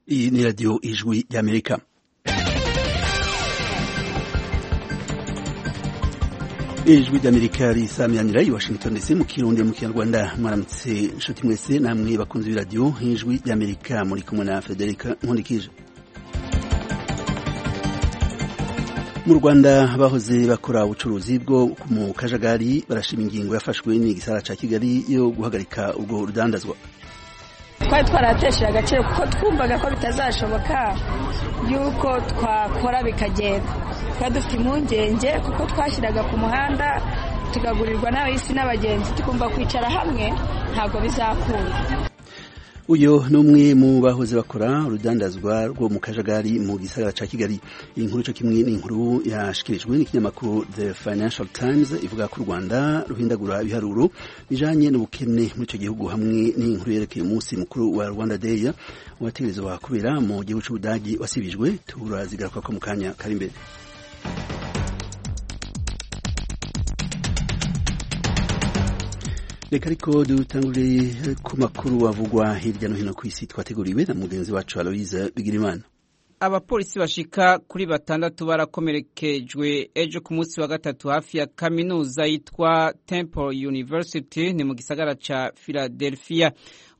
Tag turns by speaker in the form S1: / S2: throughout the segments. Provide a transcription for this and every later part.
S1: Iyi ni radiyo ijwi ry'Amerika. ijwi ry'amerika risamiranyira i washington dc mu kirundi mu kinyarwanda mwaramutse inshuti mwese namwe bakunze b'iradiyo ijwi ry'amerika muri kumwe na frederic nkundikije mu rwanda bahoze bakora ubucuruzi bwo mu kajagari barashima ingingo yafashwe n'igisara cya kigali yo guhagarika ubwo rudandazwa
S2: twari twarahatesheje agaciro kuko twumvaga ko bitazashoboka y'uko twakora bikagenda twari dufite impungenge kuko twashyiraga ku muhanda tugagurirwa n'abahisi n'abagenzi tukumva kwicara hamwe ntabwo bizakunda
S1: uyu ni umwe mu bahoze bakora urudandazwa rwo mu kajagari mu gisagara cya kigali iyi nkuru cyo kimwe ni inkuru yashyikirijwe n'ikinyamakuru the financial times ivuga ko u rwanda ruhindagura ibiharuro bijyanye n'ubukene muri icyo gihugu hamwe n'inkuru yerekeye umunsi mukuru wa rwanda day wategerezwa kubera mu gihugu cy'ubudagi wasibijwe turazigaruka ko mu kanya kari imbere reka ariko dutangurire ku makuru avugwa hirya no hino ku isi twateguriwe na mugenzi wacu aloyiza bigirimana
S3: abapolisi bashika kuri batandatu barakomerekejwe ejo ku munsi wa gatatu hafi ya kaminuza yitwa Temple University ni mu gisagara ca Philadelphia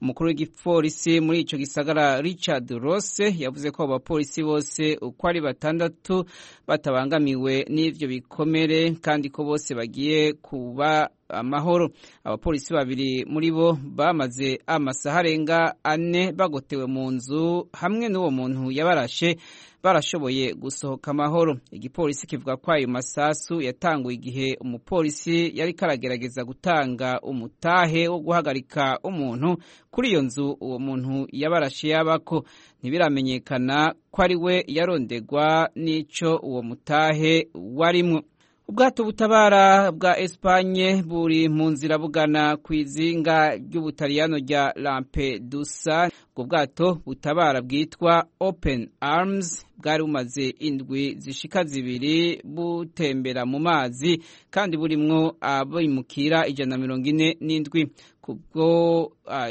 S3: umukuru w'igipolisi muri ico gisagara Richard Rose yavuze ko abo bapolisi bose uko ari batandatu batabangamiwe n'ivyo bikomere kandi ko bose bagiye kuba amahoro abapolisi babiri muri bo bamaze amasaha arenga ane bagotewe mu nzu hamwe n'uwo muntu yabarashe barashoboye gusohoka amahoro igipolisi kivuga ko ayo masasu yatanguye igihe umupolisi yari karagerageza gutanga umutahe wo guhagarika umuntu kuri iyo nzu uwo muntu yabarashe yabako ntibiramenyekana ko ari we yarondegwa n'icyo uwo mutahe warimwo ubwato butabara bwa Espanye buri mu nzira bugana ku izinga ry'ubutaliyano rya Lampedusa ubwo bwato butabara bwitwa Open Arms bwari bumaze indwi zishika zibiri butembera mu mazi kandi burimwo abimukira ijana na mirongo ine n'indwi kubwo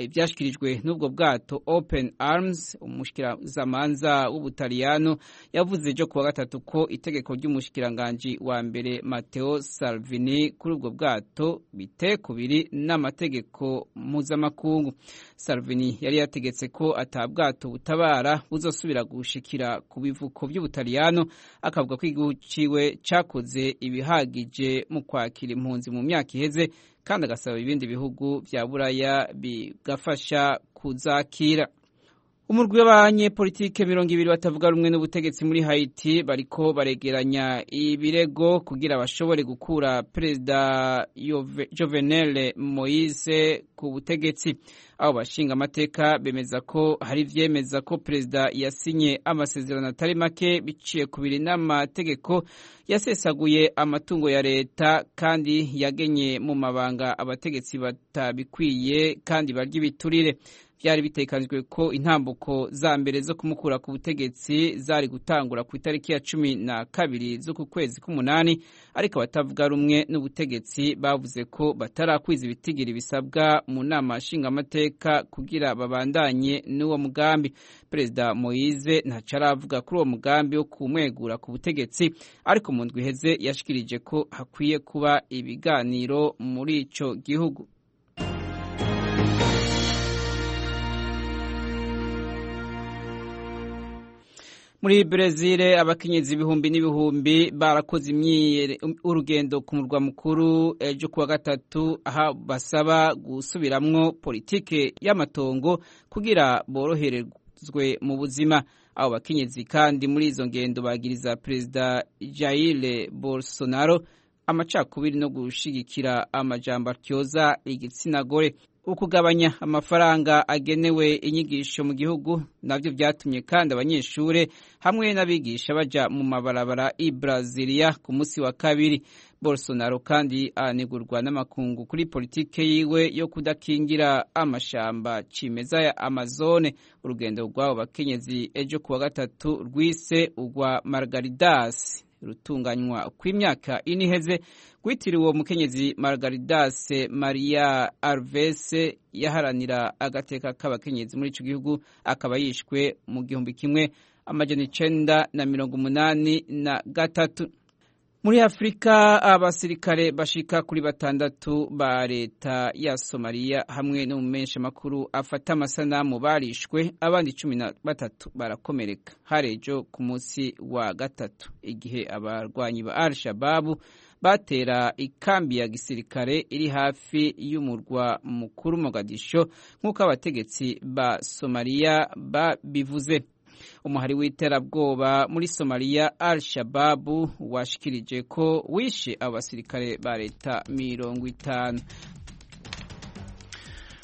S3: ibyashyikirijwe n'ubwo bwato open arms umushikirazamanza w'ubutaliyano yavuze ejo kuwa gatatu ko itegeko ry'umushikiranganji wa mbere mateo salvini kuri ubwo bwato bitekubiri n'amategeko mpuzamakungu salvini yari yategetse ko atabwato butabara buzosubira gushikira ku bivuko by'ubutaliyano akavuga ko igihugu ciwe cakoze ibihagije mu kwakira impunzi mu myaka iheze kandi agasaba ibindi bihugu bya buraya bigafasha kuzakira umurwi w'abanyepolitike mirongo ibiri batavuga rumwe n'ubutegetsi muri Haiti bariko baregeranya ibirego kugira bashobore gukura perezida Jovenel Moise ku butegetsi abo bashinga amateka bemeza ko hari ibyemeza ko perezida yasinye amasezerano atari make biciye ku biri n'amategeko yasesaguye amatungo ya leta kandi yagenye mu mabanga abategetsi batabikwiye kandi barya ibiturire byari bitekanzwe ko intambuko za mbere zo kumukura ku butegetsi zari gutangura ku itariki ya cumi na kabiri z'uku kwezi k'umunani ariko abatavuga rumwe n'ubutegetsi bavuze ko batarakwiza ibitigiri bisabwa mu nama nshingamateka kugira babandanye n'uwo mugambi perezida moyize ntacyo aravuga kuri uwo mugambi wo kumwegura ku butegetsi ariko mu ndwi iheze yashikirije ko hakwiye kuba ibiganiro muri icyo gihugu muri brezil abakenyezi ibihumbi n'ibihumbi barakoze urugendo ku murwa mukuru ejo kuwa gatatu aha basaba gusubiramwo politike y'amatongo kugira boroherezwe mu buzima abo bakenyezi kandi muri izo ngendo bagiriza perezida jaire bolsonaro amacakubiri no gushigikira amajambo atyoza igitsina gore ukugabanya amafaranga agenewe inyigisho mu gihugu nabyo byatumye kandi abanyeshuri hamwe n'abigisha bajya mu mabarabara i Brazilia ku munsi wa kabiri Bolsonaro kandi anegurwa n'amakungu kuri politike yiwe yo kudakingira amashamba cimeza ya Amazone urugendo rw'abo bakenyezi ejo kuwa gatatu rwise ugwa Margaridas rutunganywa kw'imyaka ine iheze rwitiriwe umukenyezi margaridas maria arvese yaharanira agateka k'abakenyezi muri icyo gihugu akaba yishwe mu gihumbi kimwe amajana icenda na mirongo umunani na gatatu muri afurika abasirikare bashika kuri batandatu ba leta ya somaliya hamwe no mu menshi makuru afata amasanamu barishwe abandi cumi na batatu barakomereka harejo ku munsi wa gatatu igihe abarwanyi ba al shababu batera ikambi ya gisirikare iri hafi y'umurwa mukuru mogadisho nk'uko abategetsi ba somaliya babivuze umuhari w'iterabwoba muri somaliya al shababu washikirije ko wishe abasirikare ba leta mirongo itanu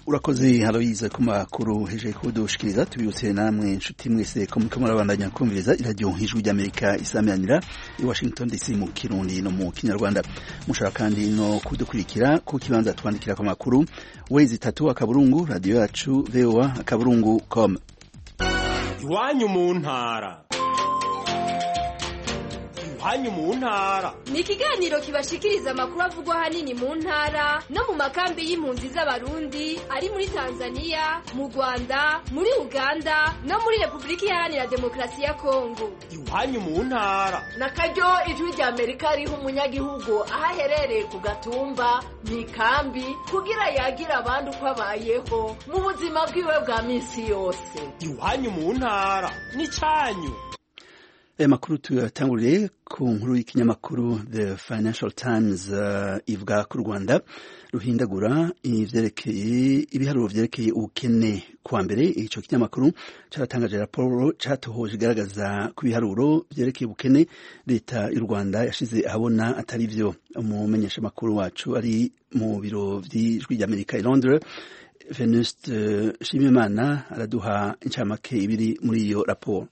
S1: urakoze harabiza ku makuru hejuru kudushikiriza tubibutse namwe inshuti mwese ko muriko murabandanya kumviriza iradiyo ijwi ry'amerika isamiranira i washington dc mu kirundi no mu kinyarwanda mushobora kandi no kudukurikira ku kibanza twandikira ku makuru wezi itatu akaburungu radiyo yacu voa akaburungu com
S4: iwanyu mu ntara iwanyu mu ntara
S5: ni ikiganiro kibashikiriza amakuru avugwa ahanini mu ntara no mu makambi y'impunzi z'abarundi ari muri tanzania mu rwanda muri uganda no muri repubulika iharanira demokarasi ya kongo
S4: iwanyu mu ntara
S6: na karyo ijwi rya amerika riha umunyagihugu aho aherereye ku gatumba mu ikambi kugira yagira abandi uko abayeho mu buzima bwiwe bwa minsi yose
S4: iwanyu mu ntara n'icyanyu
S1: aya makuru tuyatanguriye ku nkuru y'ikinyamakuru the financial times uh, ivuga ku rwanda ruhindagura ivyerekeye ibiharuro vyerekeye ubukene kwa mbere ico kinyamakuru caratangaje raporo catohoje igaragaza ku biharuro vyerekeye ubukene leta y'u rwanda yashize ahabona atari vyo umumenyesha makuru wacu ari mu biro vy'ijwi ry'amerika i londres venuste uh, shimimana araduha incamake ibiri muri iyo raporo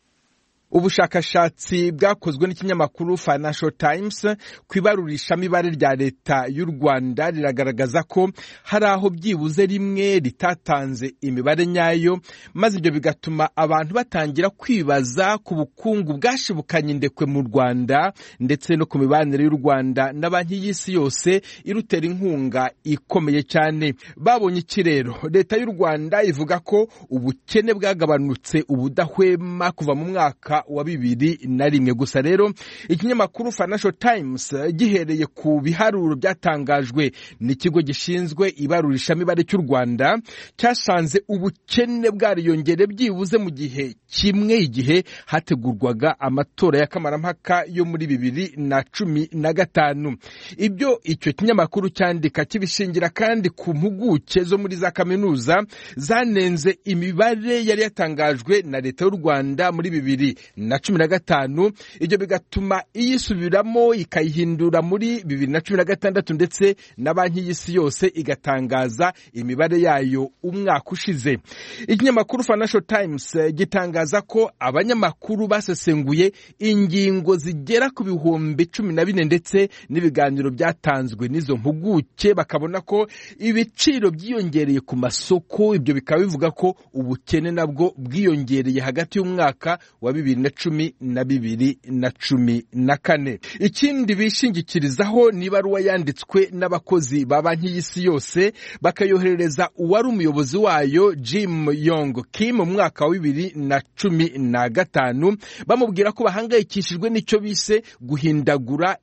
S7: ubushakashatsi bwakozwe n'ikinyamakuru financial times ku ibarurishamibare rya leta y'u rwanda riragaragaza ko hari aho byibuze rimwe ritatanze imibare nyayo maze ibyo bigatuma abantu batangira kwibaza ku bukungu bwashibukanye indekwe mu rwanda ndetse no ku mibanire y'u rwanda na banki y'isi yose irutera inkunga ikomeye cyane babonye iki rero leta y'u rwanda ivuga ko ubukene bwagabanutse ubudahwema kuva mu mwaka wa bibiri na rimwe gusa rero ikinyamakuru financial times gihereye ku biharuro byatangajwe n'ikigo gishinzwe ibarurishamibare cy'u rwanda cyasanze ubukene bwariyongere byibuze mu gihe kimwe igihe hategurwaga amatora y'akamarampaka yo muri bibiri na cumi na gatanu ibyo icyo kinyamakuru cyandika kibishingira kandi ku mpuguke zo muri za kaminuza zanenze imibare yari yatangajwe na leta y'u rwanda muri bibiri na cumi na gatanu ibyo bigatuma iyisubiramo ikayihindura muri bibiri na cumi na gatandatu ndetse na banki y'isi yose igatangaza imibare yayo umwaka ushize ikinyamakuru financial times gitangaza ko abanyamakuru basesenguye ingingo zigera ku bihumbi cumi na bine ndetse n'ibiganiro byatanzwe n'izo mpuguke bakabona ko ibiciro byiyongereye ku masoko ibyo bikaba bivuga ko ubukene nabwo bwiyongereye hagati y'umwaka wa bibiri na cumi na bibiri na cumi na kane ikindi bishingikirizaho ni ibaruwa yanditswe n'abakozi ba banki y'isi yose bakayoherereza uwari umuyobozi wayo Jim Yong Kim mu mwaka wa bibiri na cumi na gatanu bamubwira ko bahangayikishijwe n'icyo bise guhindagura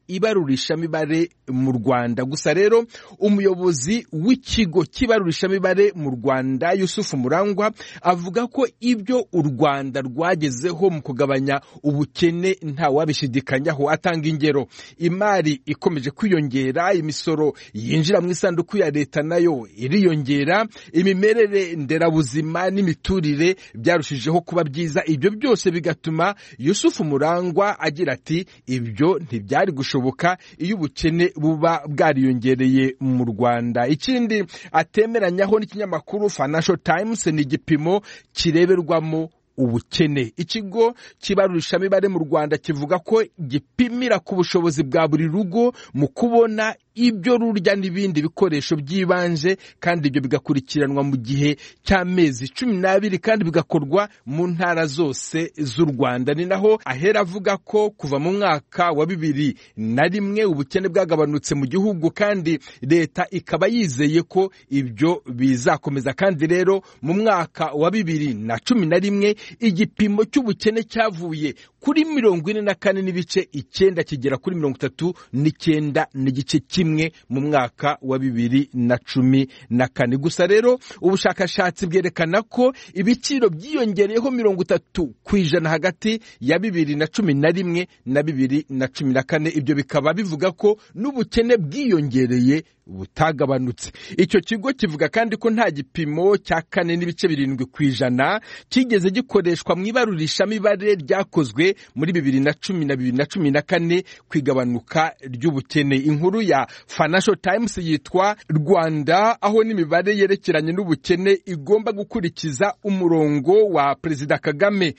S7: ibarurishamibare mu Rwanda gusa rero umuyobozi w'ikigo cy'ibarurishamibare mu Rwanda Yusufu Murangwa avuga ko ibyo u Rwanda rwagezeho mu kugabanya ubukene ntawabishidikanyaho atanga ingero imari ikomeje kwiyongera imisoro yinjira mu isanduku ya leta nayo iriyongera imimerere nderabuzima n'imiturire byarushijeho kuba byiza ibyo byose bigatuma yusufu murangwa agira ati ibyo ntibyari gushoboka iyo ubukene buba bwariyongereye mu rwanda ikindi atemeranyaho n'ikinyamakuru financial times ni igipimo kireberwamo ubukene ikigo kibarurishamibare mu rwanda kivuga ko gipimira ku bushobozi bwa buri rugo mu kubona ibyo rurya n'ibindi bikoresho by'ibanze kandi ibyo bigakurikiranwa mu gihe cy'amezi cumi n'abiri kandi bigakorwa mu ntara zose z'u rwanda ni naho ahera avuga ko kuva mu mwaka wa bibiri na rimwe ubukene bwagabanutse mu gihugu kandi leta ikaba yizeye ko ibyo bizakomeza kandi rero mu mwaka wa bibiri na cumi na rimwe igipimo cy'ubukene cyavuye kuri mirongo ine na kane n'ibice icyenda kigera kuri mirongo itatu n'icyenda n'igice kimwe mu mwaka wa bibiri na cumi na kane gusa rero ubushakashatsi bwerekana ko ibiciro byiyongereyeho mirongo itatu ku ijana hagati ya bibiri na cumi na rimwe na bibiri na cumi na kane ibyo bikaba bivuga ko n'ubukene bwiyongereye butagabanutse icyo kigo kivuga kandi ko nta gipimo cya kane n'ibice birindwi ku ijana kigeze gikoreshwa mu ibarurishamibare ryakozwe muri bibiri na cumi na bibiri na cumi na kane ku igabanuka ry'ubukene inkuru ya financial times yitwa rwanda aho n'imibare yerekeranye n'ubukene igomba gukurikiza umurongo wa perezida kagame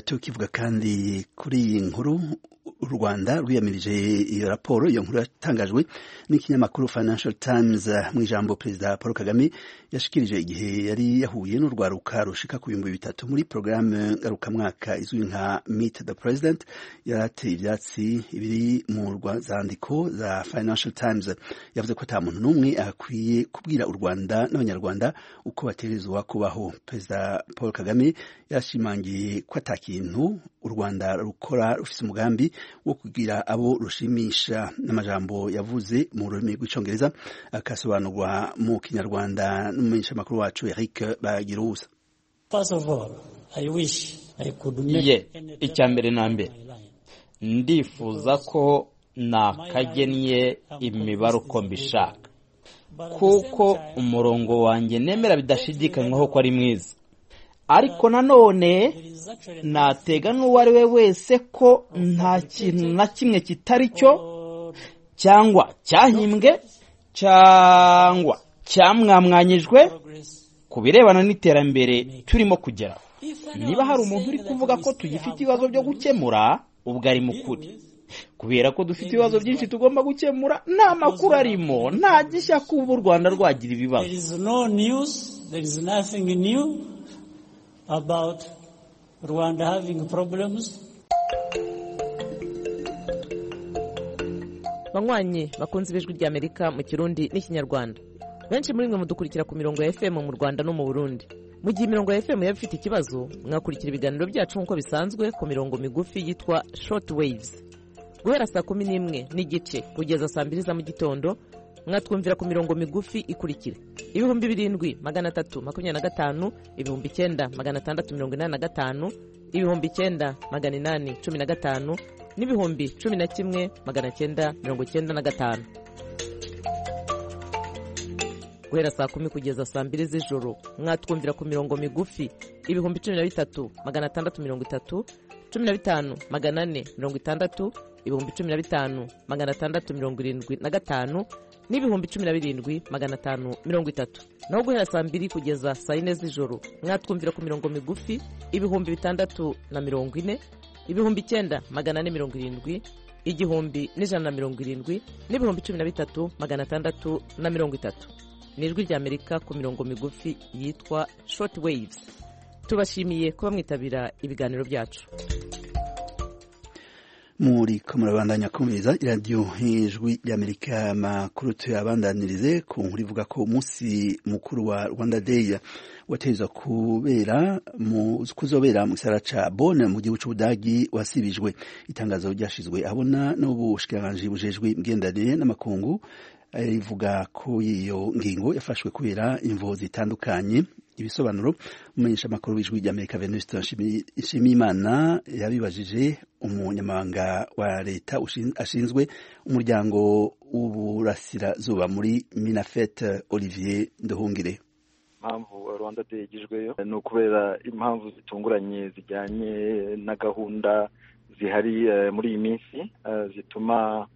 S1: tukivuga kandi kuri iyi nkuru u rwanda rwiyamirije iyo raporo iyo nkuru yatangajwe n'ikinyamakuru financial times mu ijambo perezida paul kagame yashikirije igihe yari yahuye n'urwaruka rushika ku bihumbi bitatu muri porogaramu ngarukamwaka izwi nka meet the president yarateye ibyatsi biri mu zandiko za financial times yavuze ko nta muntu n'umwe akwiye kubwira u rwanda n'abanyarwanda uko baterezwa kubaho perezida paul kagame yashimangiye ko ata kintu u rwanda rukora rufite umugambi wo kugira abo rushimisha n'amajambo yavuze mu rurimi rw'icyongereza akasobanurwa mu kinyarwanda n'umumenyeshamakuru wacu eric bagiruza
S8: ye icya mbere na mbere ndifuza ko nakagennye imibare uko mbishaka kuko umurongo wanjye nemera bidashidikanywaho ko ari mwiza ariko nanone natega n'uwo ari we wese ko nta kintu na kimwe kitari cyo cyangwa cyahimbwe cyangwa cyamwamwanyijwe ku birebana n'iterambere turimo kugeraho niba hari umuntu uri kuvuga ko tugifite ibibazo byo gukemura ubwo ari mu kuri kubera ko dufite ibibazo byinshi tugomba gukemura nta makuru arimo nta gishya kuba u rwanda rwagira ibibazo
S9: about Rwanda having problems.
S10: banywanyi bakunze ijwi ry'amerika mu kirundi n'ikinyarwanda benshi muri mwe mudukurikira ku mirongo ya fm mu rwanda no mu burundi mu gihe imirongo ya fm yaba ifite ikibazo mwakurikira ibiganiro byacu nk'uko bisanzwe ku mirongo migufi yitwa short waves guhera saa kumi n'imwe n'igice kugeza saa mbiri za mu gitondo mwatwumvira ku mirongo migufi ikurikira ibihumbi birindwi magana atatu makumyabiri na gatanu ibihumbi icyenda magana atandatu mirongo inani na gatanu ibihumbi icyenda magana inani cumi na gatanu n'ibihumbi cumi na kimwe magana cyenda mirongo icyenda na gatanu guhera saa kumi kugeza saa mbiri z'ijoro mwatwumvira ku mirongo migufi ibihumbi cumi na bitatu magana atandatu mirongo itatu cumi na bitanu magana ane mirongo itandatu ibihumbi cumi na bitanu magana atandatu mirongo irindwi na gatanu n'ibihumbi cumi na birindwi magana atanu mirongo itatu naho guhera saa mbiri kugeza saa yine z'ijoro mwatwumvira ku mirongo migufi ibihumbi bitandatu na mirongo ine ibihumbi icyenda magana ane mirongo irindwi igihumbi n'ijana na mirongo irindwi n'ibihumbi cumi na bitatu magana atandatu na mirongo itatu ni ijwi ry'amerika ku mirongo migufi yitwa short waves tubashimiye kuba mwitabira ibiganiro byacu
S1: muri kumurabandanya kumviriza iradiyo ijwi ry'amerika makuru tuyabandanirize ku nkuru ivuga ko umunsi mukuru wa rwanda day wateza kubera mu kuzobera mu gisara ca Bonn mu gihugu c'Ubudagi wasibijwe itangazo ryashizwe abona n'ubushikiranganje bujejwe imigenderanire n'amakungu rivuga ko iyo ngingo yafashwe kubera imvo zitandukanye ibisobanuro umumenyesha amakuru w'ijwi ry'amerika venuste nshimiyimana yabibajije umunyamabanga wa leta ashinzwe umuryango w'uburasirazuba muri minafete olivier nduhungire
S11: impamvu rwanda day igijweyo ni ukubera impamvu zitunguranye zijyanye na gahunda zihari muri iyi minsi zituma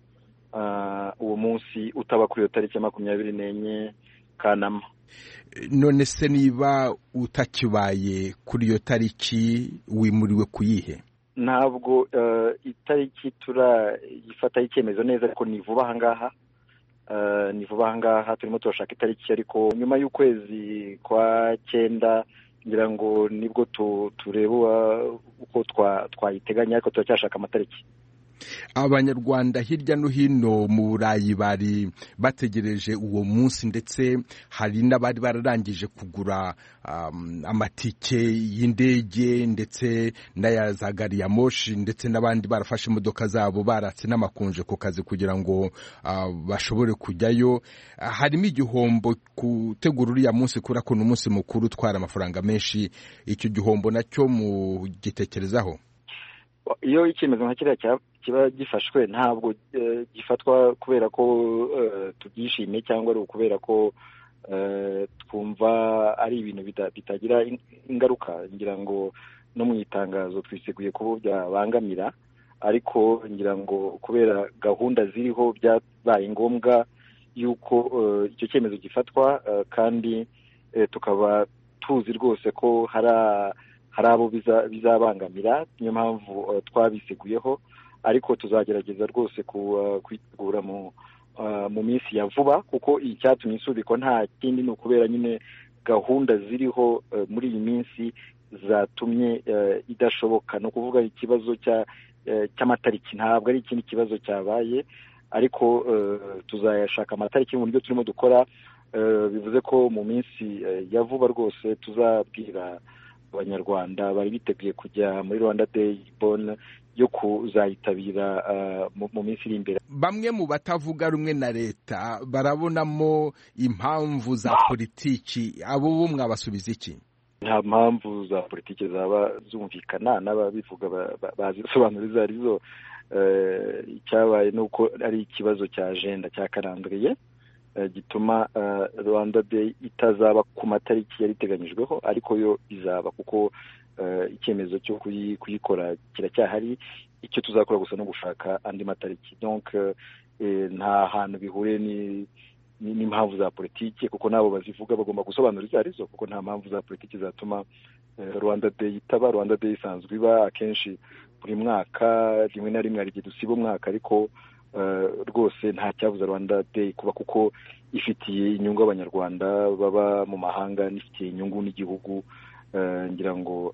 S11: uwo munsi utaba kuri iyo tariki ya makumyabiri n'enye kanama
S7: none se niba utakibaye kuri iyo tariki wimuriwe kuyihe
S11: ntabwo itariki turayifataho icyemezo neza ariko ni vuba aha ngaha ni vuba aha ngaha turimo turashaka itariki ariko nyuma y'ukwezi kwa cyenda ngira ngo nibwo tureba uko twayiteganya ariko turacyashaka amatariki
S7: abanyarwanda hirya no hino mu burayi bari bategereje uwo munsi ndetse hari n'abari bararangije kugura amatike y'indege ndetse n'aya za gari ya moshi ndetse n'abandi barafashe imodoka zabo baratse n'amakunje ku kazi kugira ngo bashobore kujyayo harimo igihombo gutegura uriya munsi kubera ko ni umunsi mukuru utwara amafaranga menshi icyo gihombo nacyo mugitekerezaho
S11: iyo icyemezo nka kiriya kiba gifashwe ntabwo gifatwa kubera ko tubyishimiye cyangwa ari ukubera ko twumva ari ibintu bitagira ingaruka ngira ngo no mu itangazo twiseguye kuba byabangamira ariko ngira ngo kubera gahunda ziriho byabaye ngombwa y'uko icyo cyemezo gifatwa kandi tukaba tuzi rwose ko hari hari abo bizabangamira niyo mpamvu twabisiguyeho ariko tuzagerageza rwose kwitegura mu minsi ya vuba kuko icyatumye isubikwa nta kindi ni ukubera nyine gahunda ziriho muri iyi minsi zatumye idashoboka ni ukuvuga ikibazo cy'amatariki ntabwo ari ikindi kibazo cyabaye ariko tuzayashaka amatariki mu buryo turimo dukora bivuze ko mu minsi ya vuba rwose tuzabwira abanyarwanda bari biteguye kujya muri rwanda day bone yo kuzayitabira mu minsi iri imbere
S7: bamwe mu batavuga rumwe na leta barabonamo impamvu za politiki abo bo mwabasubiza iki
S11: nta mpamvu za politiki zaba zumvikana n'ababivuga bazisobanura izo ari zo icyabaye ni uko ari ikibazo cya ajenda cyakarambiriye gituma rwanda day itazaba ku matariki yari iteganyijweho ariko yo izaba kuko icyemezo cyo kuyikora kiracyahari icyo tuzakora gusa no gushaka andi matariki donc nta hantu bihuriye n'impamvu za politiki kuko n'abo bazivuga bagomba gusobanura izo arizo kuko nta mpamvu za politiki zatuma rwanda day itaba rwanda day isanzwe iba akenshi buri mwaka rimwe na rimwe hari igihe dusiba umwaka ariko rwose nta cyabuza rwanda day kuba kuko ifitiye inyungu abanyarwanda baba mu mahanga n'ifitiye inyungu n'igihugu ngira ngo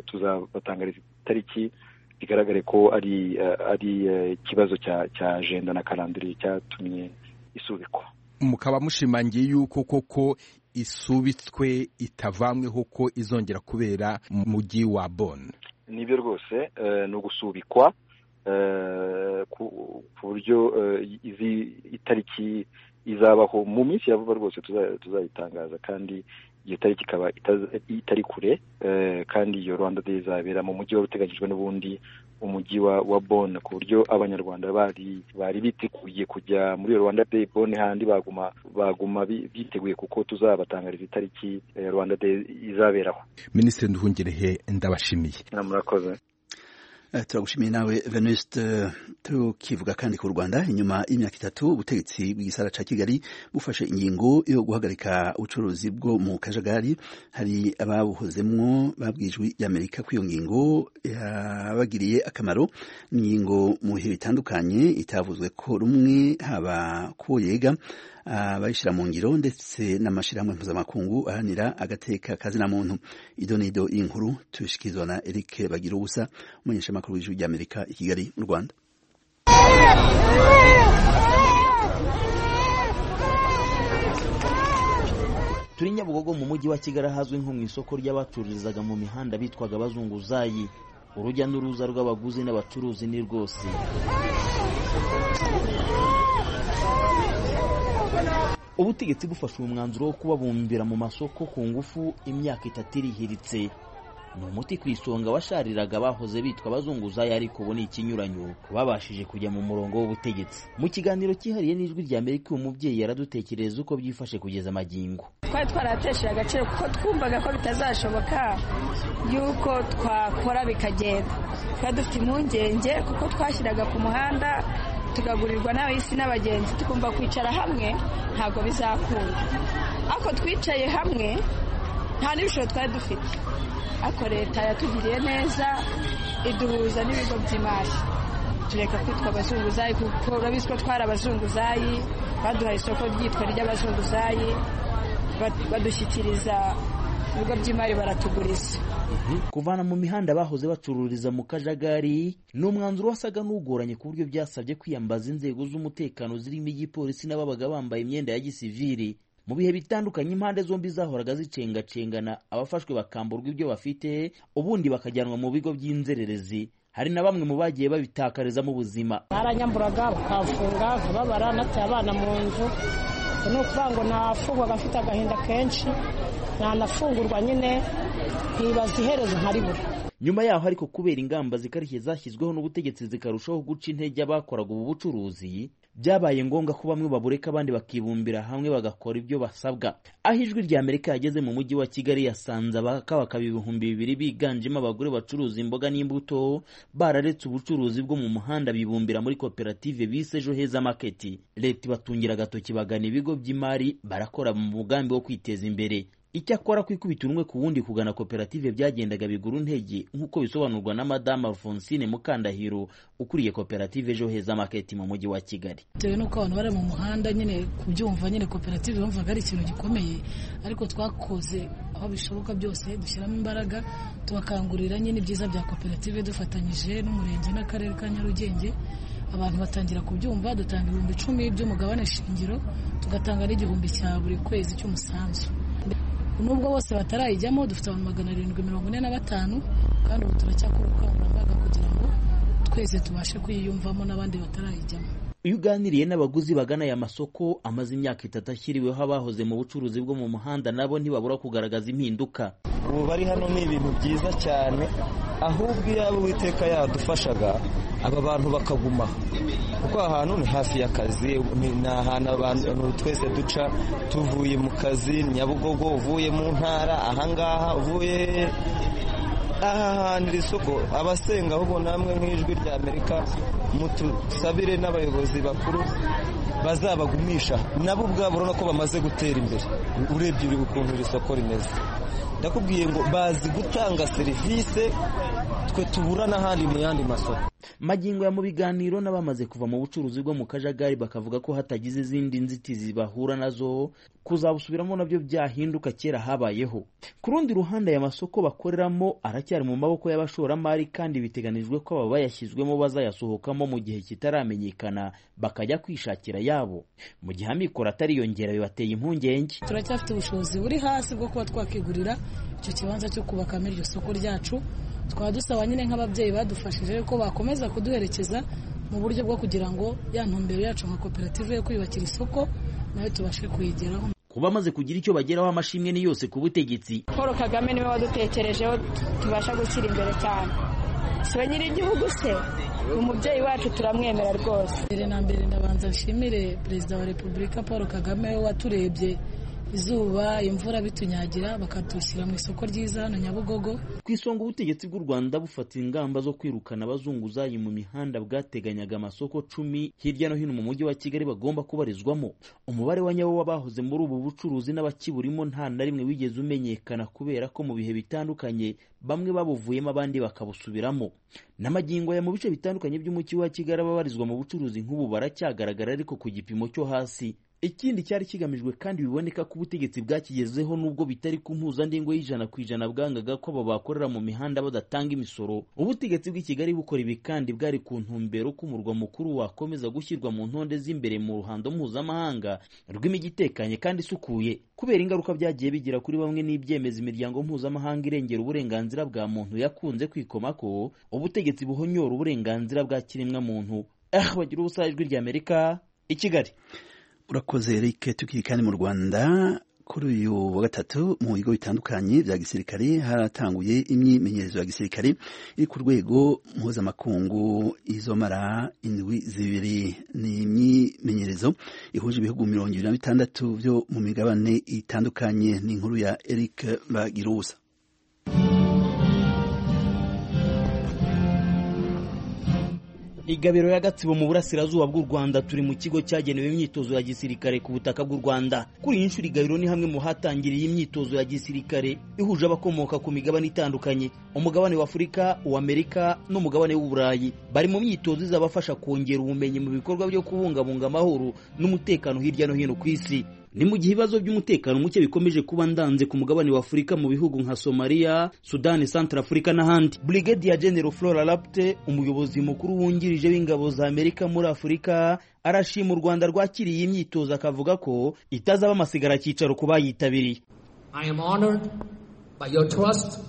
S11: tuzabatangariza itariki bigaragare ko ari ari ikibazo cya ajenda na karandiri cyatumye isubikwa
S7: mukaba mushimangiye yuko koko isubitswe itavamweho ko izongera kubera mu mujyi wa bone
S11: nibyo rwose ni ugusubikwa ku buryo izi itariki izabaho mu minsi ya vuba rwose tuzayitangaza kandi iyo tariki ikaba itari kure kandi iyo rwanda day izabera mu mujyi wari uteganyijwe n'ubundi umujyi wa bone ku buryo abanyarwanda bari biteguye kujya muri iyo rwanda day bone handi baguma baguma biteguye kuko tuzabatangariza itariki rwanda day izaberaho
S7: minisitiri nduhungirehe ndabashimiye
S11: murakoze
S1: turagushimiye nawe venuste tukivuga kandi ku rwanda inyuma y'imyaka itatu ubutegetsi bw'igisara cya kigali bufashe ingingo yo guhagarika ubucuruzi bwo mu kajagari hari ababuhozemo babwije y'amerika kuri iyo ngingo yabagiriye akamaro ni ingingo mu bihe bitandukanye itavuzwe ko rumwe haba kuwo yega abayishyira mu ngiro ndetse n'amashyirahamwe mpuzamakungu aharanira agateka kazina muntu idonido y'inkuru tubishikirizwa na eric bagira ubusa umunyeshamakuru amakuru w'ijwi ry'amerika i kigali mu rwanda
S12: turi nyabugogo mu mujyi wa kigali ahazwi nko mu isoko ry'abacururizaga mu mihanda bitwaga abazunguzayi urujya n'uruza rw'abaguzi n'abacuruzi ni rwose ubutegetsi bufashe umwanzuro wo kubabumbira mu masoko ku ngufu imyaka itatu irihiritse ni umuti ku isonga washariraga bahoze bitwa abazunguzayi ariko ubu ni ikinyuranyo babashije kujya mu murongo w'ubutegetsi mu kiganiro cyihariye n'ijwi rya amerika uyu mubyeyi yaradutekereza uko byifashe kugeza amagingo
S2: twari twaratesheje agaciro kuko twumvaga ko bitazashoboka yuko twakora bikagenda twari dufite impungenge kuko twashyiraga ku muhanda tugagurirwa n'abahisi n'abagenzi tukumva kwicara hamwe ntabwo bizakunda ariko twicaye hamwe nta n'ibishoro twari dufite ariko leta yatugiriye neza iduhuza n'ibigo by'imari tureka kwitwa abazunguzayi kuko urabizi ko twari abazunguzayi baduhaye isoko ryitwa ry'abazunguzayi badushyikiriza ibigo by'imari baratuguriza
S12: kuvana mu mihanda bahoze bacururiza mu kajagari ni umwanzuro wasaga n'ugoranye ku buryo byasabye kwiyambaza inzego z'umutekano zirimo igipolisi n'ababaga bambaye imyenda ya gisiviri mu bihe bitandukanye impande zombi zahoraga zicengacengana abafashwe bakamburwa ibyo bafite ubundi bakajyanwa mu bigo by'inzererezi hari na bamwe mu bagiye babitakarizamo ubuzima
S13: baranyamburaga bakafunga nkababara nataye abana mu nzu ni ukuvuga ngo ntafungwaga mfite agahinda kenshi ntanafungurwa nyine ntibaza iherezo nkaribura
S12: nyuma yaho ariko kubera ingamba zikarishye zashyizweho n'ubutegetsi zikarushaho guca intege abakoraga ubu bucuruzi byabaye ngombwa ko bamwe babureka abandi bakibumbira hamwe bagakora ibyo basabwa aho ijwi rya amerika yageze mu mujyi wa kigali yasanze abakabakaba ibihumbi bibiri biganjemo abagore bacuruza imboga n'imbuto bararetse ubucuruzi bwo mu muhanda bibumbira muri koperative bise ejo heza maketi leta ibatungira agatoki bagana ibigo by'imari barakora mu mugambi wo kwiteza imbere icyakora kwikubita urumwe ku wundi kugana koperative byagendaga bigura intege nk'uko bisobanurwa na madama fonsine mukandahiro ukuriye koperative ejo heza maketi mu mujyi wa kigali
S14: bitewe n'uko abantu bari mu muhanda nyine kubyumva nyine koperative bumvaga ari ikintu gikomeye ariko twakoze aho bishoboka byose dushyiramo imbaraga tubakangurira nyine ibyiza bya koperative dufatanyije n'umurenge n'akarere ka nyarugenge abantu batangira kubyumva dutanga ibihumbi icumi by'umugabane shingiro tugatanga n'igihumbi cya buri kwezi cy'umusanzu nubwo bose batarayijyamo dufite abantu magana arindwi mirongo ine na batanu kandi ubu turacyakora ubukangurambaga kugira ngo twese tubashe kuyiyumvamo n'abandi batarayijyamo
S12: iyo uganiriye n'abaguzi bagana aya masoko amaze imyaka itatu ashyiriweho abahoze mu bucuruzi bwo mu muhanda nabo ntibabura kugaragaza impinduka
S15: ubu bari hano ni ibintu byiza cyane ahubwo iyo uwiteka yadufashaga aba bantu bakaguma kuko ahantu ni hafi y'akazi ni ahantu abantu twese duca tuvuye mu kazi nyabugogo uvuye mu ntara ahangaha uvuye aha hantu iri soko abasenga ahubwo namwe nk'ijwi rya amerika mutusabire n'abayobozi bakuru bazabagumisha nabo ubwabo urabona ko bamaze gutera imbere urebye uri ukuntu iri soko rimeze ndakubwiye ngo bazi gutanga serivisi twe tubura n'ahandi mu yandi masoko
S12: magingo ya mu biganiro n'abamaze kuva mu bucuruzi bwo mu kajagari bakavuga ko hatagize izindi nzitizi bahura nazo kuzabusubiramo nabyo byahinduka kera habayeho ku rundi ruhande aya masoko bakoreramo aracyari mu maboko y'abashoramari kandi biteganijwe ko aba bayashyizwemo bazayasohokamo mu gihe kitaramenyekana bakajya kwishakira yabo mu gihe amikoro atariyongera bibateye impungenge
S14: turacyafite ubushobozi buri hasi bwo kuba twakigurira icyo kibanza cyo kubakamo iryo soko ryacu twaba dusaba nyine nk'ababyeyi badufashije ko bakomeza kuduherekeza mu buryo bwo kugira ngo ya ntumbero yacu nka koperative yo kwiyubakira isoko nayo tubashe kuyigeraho
S12: kuba bamaze kugira icyo bageraho amashimwe ni yose ku butegetsi
S2: paul kagame niwe wadutekerejeho tubasha gushyira imbere cyane siwe nyir'igihugu se umubyeyi wacu turamwemera rwose
S14: mbere na mbere ndabanza nshimire perezida wa repubulika paul kagame waturebye izuba imvura bitunyagira bakadushyira mu isoko ryiza hano nyabugogo
S12: ku isonga ubutegetsi bw'u rwanda bufata ingamba zo kwirukana abazunguzayi mu mihanda bwateganyaga amasoko cumi hirya no hino mu mujyi wa kigali bagomba kubarizwamo umubare wa nyawo w'abahoze muri ubu bucuruzi n'abakiburimo nta na rimwe wigeze umenyekana kubera ko mu bihe bitandukanye bamwe babuvuyemo abandi bakabusubiramo n'amagingo ya mu bice bitandukanye by'umujyi wa kigali ababarizwa mu bucuruzi nk'ubu baracyagaragara ariko ku gipimo cyo hasi ikindi cyari kigamijwe kandi biboneka ko ubutegetsi bwakigezeho nubwo bitari ku mpuzandengo y'ijana ku ijana bwangaga ko abo bakorera mu mihanda badatanga imisoro ubutegetsi bw'i kigali bukora ibi kandi bwari ku ntumbero ko umurwa mukuru wakomeza gushyirwa mu ntonde z'imbere mu ruhando mpuzamahanga rw'imijyi itekanye kandi isukuye kubera ingaruka byagiye bigira kuri bamwe n'ibyemeza imiryango mpuzamahanga irengera uburenganzira bwa muntu yakunze kwikomako ubutegetsi buhonyora uburenganzira bwa kiremwa muntu ah bagira ubusa ijwi ry'amerika i kigali
S1: urakoze Eric tukiri kandi mu Rwanda kuri uyu wa gatatu mu bigo bitandukanye bya gisirikare haratanguye imyimenyerezo ya gisirikare iri ku rwego mpuzamakungu izomara indwi zibiri ni imyimenyerezo ihuje ibihugu mirongo ibiri na bitandatu byo mu migabane itandukanye ni inkuru ya Eric Bagirusa
S12: igabiro ya gatsibo mu burasirazuba bw'u rwanda turi mu kigo cyagenewe imyitozo ya gisirikare ku butaka bw'u rwanda kuri iyi nshuro igabiro ni hamwe mu hatangiriye imyitozo ya gisirikare ihuje abakomoka ku migabane itandukanye umugabane w'afurika uw'amerika n'umugabane w'uburayi bari mu myitozo izabafasha kongera ubumenyi mu bikorwa byo kubungabunga amahoro n'umutekano hirya no hino ku isi ni mu gihe ibibazo by'umutekano muke bikomeje kuba ndanze ku mugabane wa afurika mu bihugu nka somaliya sudani santara afurika n'ahandi brigadier general flora lapte umuyobozi mukuru wungirije w'ingabo za amerika muri afurika arashima u rwanda rwakiriye iyi myitozo akavuga ko itazaba amasigara cyicaro ku bayitabiriye
S16: I am honored by your trust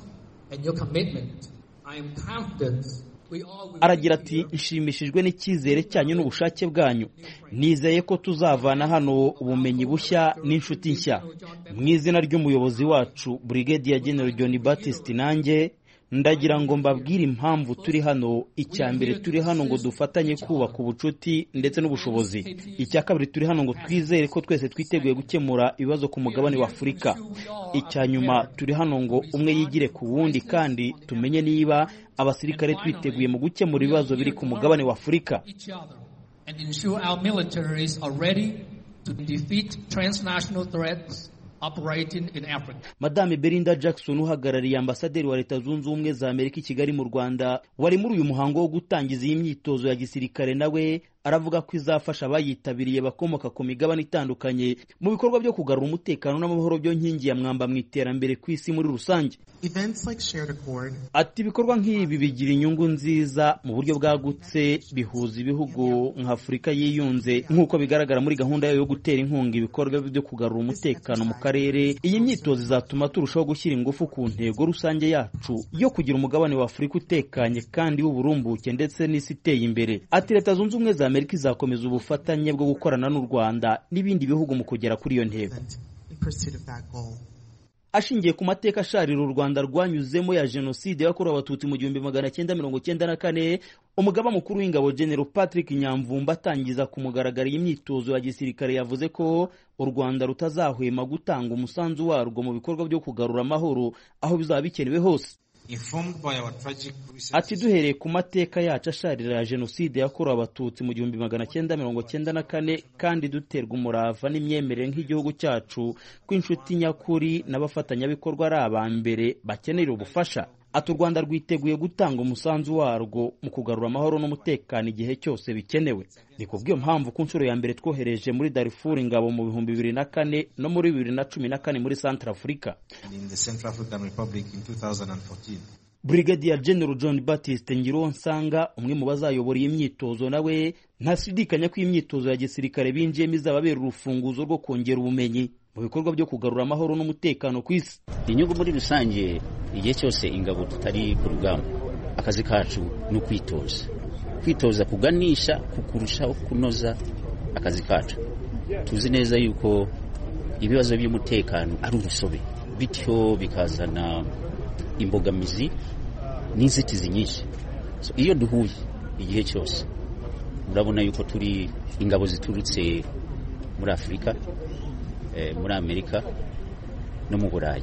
S16: and your commitment. I am confident we all will
S12: aragira ati nshimishijwe n'icyizere cyanyu n'ubushake bwanyu nizeye ko tuzavana hano ubumenyi bushya n'inshuti nshya mu izina ry'umuyobozi wacu brigadier general john Baptiste nanjye ndagira ngo mbabwire impamvu turi hano icya mbere turi hano ngo dufatanye kubaka ubucuti ndetse n'ubushobozi icya kabiri turi hano ngo twizere ko twese twiteguye gukemura ibibazo ku mugabane wa afurika icya nyuma turi hano ngo umwe yigire ku wundi kandi tumenye niba abasirikare twiteguye mu gukemura ibibazo biri ku mugabane wa afurika
S16: each other and ensure our militaries are ready to defeat transnational threats operating in Africa.
S12: madame belinda jackson uhagarariye ambasaderi wa leta zunze ubumwe za amerika i kigali mu rwanda wari muri uyu muhango wo gutangiza iyi myitozo ya gisirikare nawe aravuga ko izafasha abayitabiriye bakomoka ku migabane itandukanye mu bikorwa byo kugarura umutekano n'amahoro byo nkingi ya mwamba mu iterambere ku isi muri rusange
S17: Events like Shared Accord
S12: ati ibikorwa nk'ibi bigira inyungu nziza mu buryo bwagutse bihuza ibihugu nka afurika yiyunze nk'uko bigaragara muri gahunda yayo yo gutera inkunga ibikorwa byo kugarura umutekano mu karere iyi myitozo izatuma turushaho gushyira ingufu ku ntego rusange yacu yo kugira umugabane wa afurika utekanye kandi w'uburumbuke ndetse n'isi iteye imbere ati leta zunze ubumwe za amerika izakomeza ubufatanye bwo gukorana n'u rwanda n'ibindi bihugu mu kugera kuri iyo ntego
S17: in pursuit of that goal.
S12: ashingiye ku mateka asharira u rwanda rwanyuzemo ya jenoside yakorewe abatutsi mu gihumbi magana cyenda mirongo cyenda na kane umugaba mukuru w'ingabo general patrick nyamvumba atangiza ku mugaragaro iyi myitozo ya gisirikare yavuze ko u rwanda rutazahwema gutanga umusanzu warwo mu bikorwa byo kugarura amahoro aho bizaba bikenewe hose
S17: Informed by our tragic recent
S12: ati duhereye ku mateka yacu asharira ya jenoside yakorewe abatutsi mu gihumbi magana cyenda mirongo cyenda na kane kandi duterwa umurava n'imyemerere nk'igihugu cyacu ko inshuti nyakuri n'abafatanyabikorwa ari aba mbere bakenera ubufasha ati u rwanda rwiteguye gutanga umusanzu warwo mu kugarura amahoro n'umutekano igihe cyose bikenewe ni kubw'iyo mpamvu ku nshuro ya mbere twohereje muri darifuru ingabo mu bihumbi bibiri na kane no muri bibiri na cumi na kane muri santara afurika
S17: in the Central African Republic in 2014.
S12: Brigadier General John Baptiste Ngiruwonsanga umwe mu bazayobora iyi myitozo nawe ntashidikanya ko iyi myitozo ya gisirikare binjiyemo izababera urufunguzo rwo kongera ubumenyi mu bikorwa byo kugarura amahoro n'umutekano ku isi
S18: inyungu muri rusange igihe cyose ingabo tutari ku rugamba akazi kacu ni ukwitoza kwitoza kuganisha ku kurushaho kunoza akazi kacu tuzi neza yuko ibibazo by'umutekano ari urusobe bityo bikazana imbogamizi n'inzitizi nyinshi So, iyo duhuye igihe cyose murabona yuko turi ingabo ziturutse muri afurika eh, muri amerika no mu burayi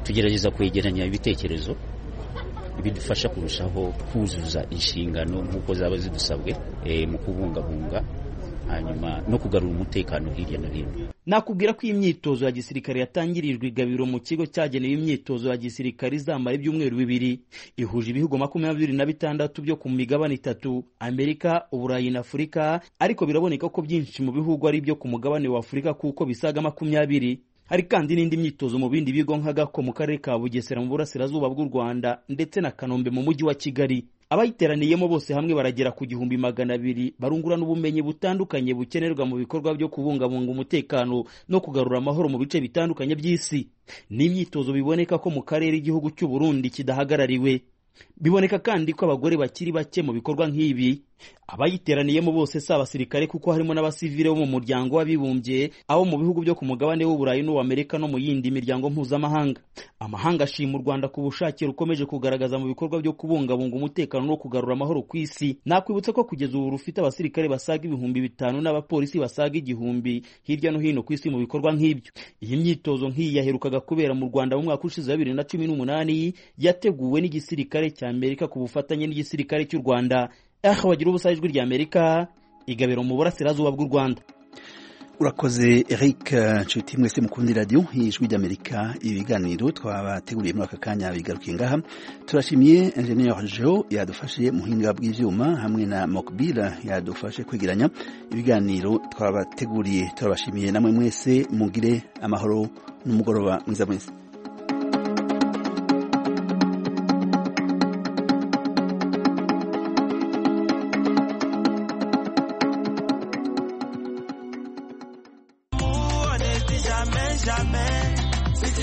S18: tugerageza kwegeranya ibitekerezo bidufasha kurushaho kuzuza inshingano nk'uko zaba zidusabwe eh, mu kubungabunga hanyuma no kugarura umutekano hirya no hino
S12: nakubwira ko iyi myitozo ya gisirikare yatangirijwe igabiro mu kigo cyagenewe imyitozo ya gisirikare izamara ibyumweru bibiri ihuje ibihugu makumyabiri na bitandatu byo ku migabane itatu amerika uburayi na afurika ariko biraboneka ko byinshi mu bihugu ari ibyo ku mugabane wa afurika kuko bisaga makumyabiri hari kandi n'indi myitozo mu bindi bigo nka gako mu karere ka bugesera mu burasirazuba bw'u rwanda ndetse na kanombe mu mujyi wa kigali abayiteraniyemo bose hamwe baragera ku gihumbi magana abiri barungurana ubumenyi butandukanye bukenerwa mu bikorwa byo kubungabunga umutekano no kugarura amahoro mu bice bitandukanye by'isi ni imyitozo biboneka ko mu karere igihugu cy'u Burundi kidahagarariwe biboneka kandi ko abagore bakiri bake mu bikorwa nk'ibi abayiteraniyemo bose si abasirikare kuko harimo n'abasivile bo mu muryango w'abibumbye abo mu bihugu byo ku mugabane w'uburayi n'uw'amerika no mu yindi miryango mpuzamahanga amahanga ashima u rwanda ku bushake rukomeje kugaragaza mu bikorwa byo kubungabunga umutekano no kugarura amahoro ku isi nakwibutsa ko kugeza ubu rufite abasirikare basaga ibihumbi bitanu n'abapolisi basaga igihumbi hirya no hino ku isi mu bikorwa nk'ibyo iyi myitozo nk'iyi yaherukaga kubera mu rwanda mu mwaka ushize wa bibiri na cumi n'umunani yateguwe n'igisirikare cya amerika ku bufatanye n'igisirikare cy'u rwanda aho bagira ubusa ijwi rya amerika igabiro mu burasirazuba bw'u rwanda
S1: urakoze eric nshuti mwese mukunda radiyo y'ijwi ry'amerika ibiganiro twabateguriye muri aka kanya bigarukiye ngaha turashimiye enjeniyeri jo yadufashe muhinga bw'ibyuma hamwe na mokbira yadufashe kwegeranya ibiganiro twabateguriye turabashimiye namwe mwese mugire amahoro n'umugoroba mwiza mwese